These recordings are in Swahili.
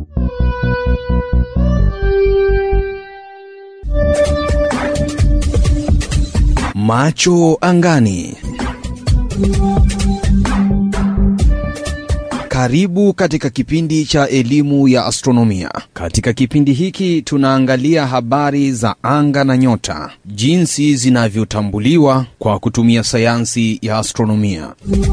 Macho angani. Karibu katika kipindi cha elimu ya astronomia. Katika kipindi hiki tunaangalia habari za anga na nyota, jinsi zinavyotambuliwa kwa kutumia sayansi ya astronomia.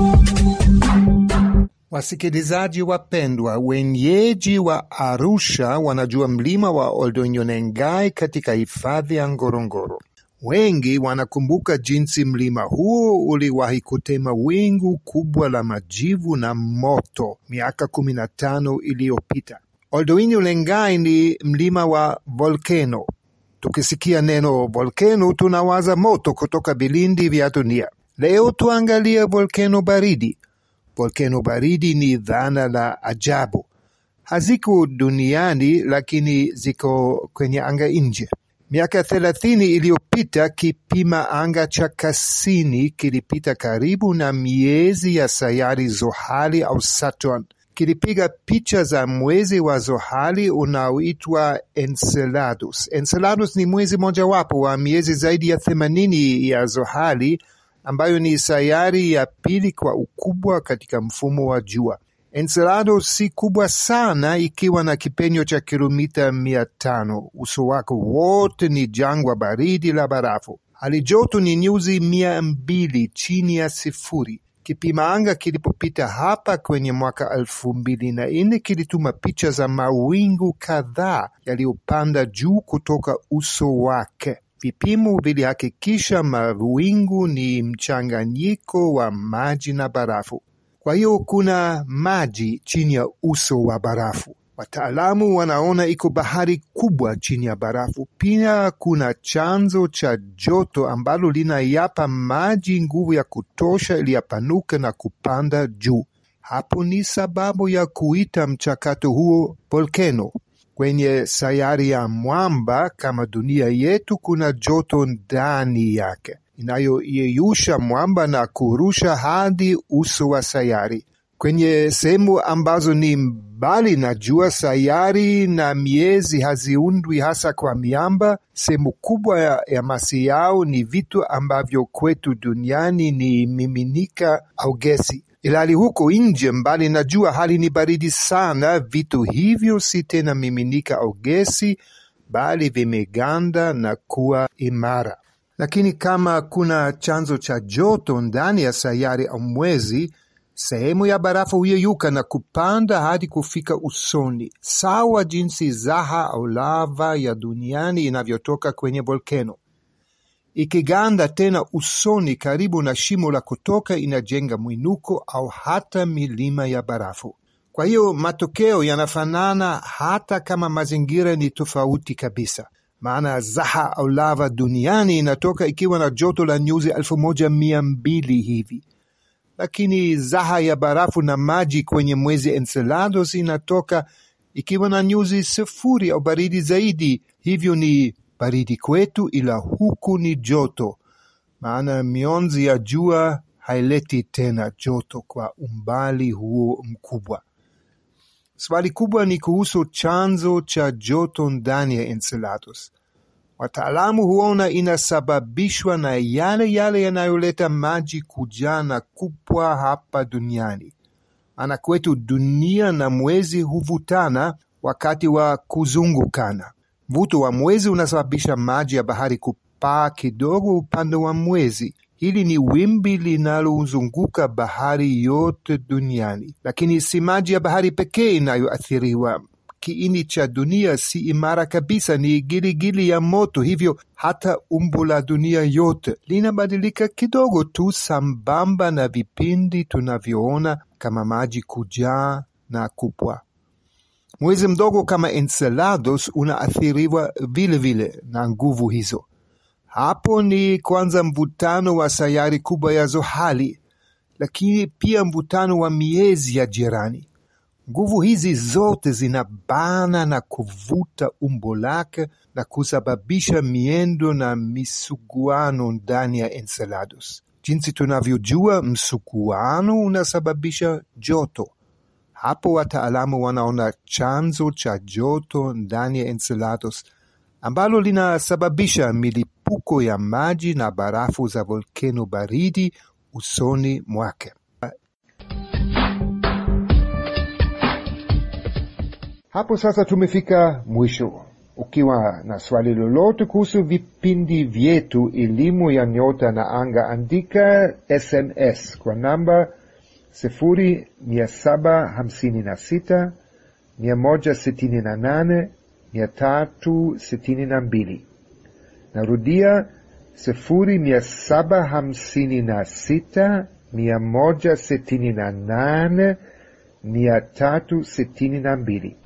Wasikilizaji wapendwa, wenyeji wa Arusha wanajua mlima wa Oldonyonengai katika hifadhi ya Ngorongoro. Wengi wanakumbuka jinsi mlima huo uliwahi kutema wingu kubwa la majivu na moto miaka kumi na tano iliyopita. Oldonyonengai ni mlima wa volkeno. Tukisikia neno volkeno, tunawaza moto kutoka vilindi vya dunia. Leo tuangalie volkeno baridi. Volkeno baridi ni dhana la ajabu, haziko duniani lakini ziko kwenye anga nje. Miaka thelathini iliyopita kipima anga cha Cassini kilipita karibu na miezi ya sayari Zohali au Saturn. Kilipiga picha za mwezi wa Zohali unaoitwa Enceladus. Enceladus ni mwezi mojawapo wa miezi zaidi ya themanini ya Zohali ambayo ni sayari ya pili kwa ukubwa katika mfumo wa jua. Enceladus si kubwa sana, ikiwa na kipenyo cha kilomita mia tano. Uso wake wote ni jangwa baridi la barafu. Hali joto ni nyuzi mia mbili chini ya sifuri. Kipima anga kilipopita hapa kwenye mwaka elfu mbili na nne kilituma picha za mawingu kadhaa yaliyopanda juu kutoka uso wake. Vipimo vilihakikisha mawingu ni mchanganyiko wa maji na barafu. Kwa hiyo kuna maji chini ya uso wa barafu. Wataalamu wanaona iko bahari kubwa chini ya barafu. Pia kuna chanzo cha joto ambalo linayapa maji nguvu ya kutosha ili yapanuke na kupanda juu. Hapo ni sababu ya kuita mchakato huo volkeno. Kwenye sayari ya mwamba kama dunia yetu, kuna joto ndani yake inayoyeyusha mwamba na kurusha hadi uso wa sayari. Kwenye sehemu ambazo ni mbali na jua, sayari na miezi haziundwi hasa kwa miamba. Sehemu kubwa ya, ya masi yao ni vitu ambavyo kwetu duniani ni miminika au gesi ilhali huko nje mbali na jua hali ni baridi sana. Vitu hivyo si tena miminika au gesi, bali vimeganda na kuwa imara. Lakini kama kuna chanzo cha joto ndani ya sayari au mwezi, sehemu ya barafu huyeyuka na kupanda hadi kufika usoni, sawa jinsi zaha au lava ya duniani inavyotoka kwenye volkeno ikiganda tena usoni karibu na shimo la kutoka, inajenga mwinuko au hata milima ya barafu. Kwa hiyo matokeo yanafanana hata kama mazingira ni tofauti kabisa. Maana zaha au lava duniani inatoka ikiwa na joto la nyuzi elfu moja mia mbili hivi, lakini zaha ya barafu na maji kwenye mwezi Enceladus inatoka ikiwa na nyuzi sifuri au baridi zaidi, hivyo ni baridi kwetu, ila huku ni joto, maana mionzi ya jua haileti tena joto kwa umbali huo mkubwa. Swali kubwa ni kuhusu chanzo cha joto ndani ya Enceladus. Wataalamu huona inasababishwa na yale yale yanayoleta maji kujaa na kupwa hapa duniani. Maana kwetu dunia na mwezi huvutana wakati wa kuzungukana. Mvuto wa mwezi unasababisha maji ya bahari kupaa kidogo upande wa mwezi. Hili ni wimbi linalozunguka bahari yote duniani, lakini si maji ya bahari pekee inayoathiriwa. Kiini cha dunia si imara kabisa, ni giligili ya moto. Hivyo hata umbo la dunia yote linabadilika kidogo tu, sambamba na vipindi tunavyoona kama maji kujaa na kupwa. Mwezi mdogo kama Enceladus unaathiriwa vile vile na nguvu hizo. Hapo ni kwanza mvutano wa sayari kubwa ya Zohali, lakini pia mvutano wa miezi ya jirani. Nguvu hizi zote zinabana na kuvuta umbo lake na kusababisha miendo na misuguano ndani ya Enceladus. Jinsi tunavyojua, msuguano unasababisha joto Hapo wataalamu wanaona chanzo cha joto ndani ya Enceladus ambalo linasababisha milipuko ya maji na barafu za volkeno baridi usoni mwake. Hapo sasa tumefika mwisho. Ukiwa na swali lolote kuhusu vipindi vyetu elimu ya nyota na anga, andika SMS kwa namba sifuri mia saba hamsini na sita mia moja sitini na nane mia tatu sitini na mbili. Narudia sifuri mia saba hamsini na sita mia moja sitini na nane mia tatu sitini na mbili.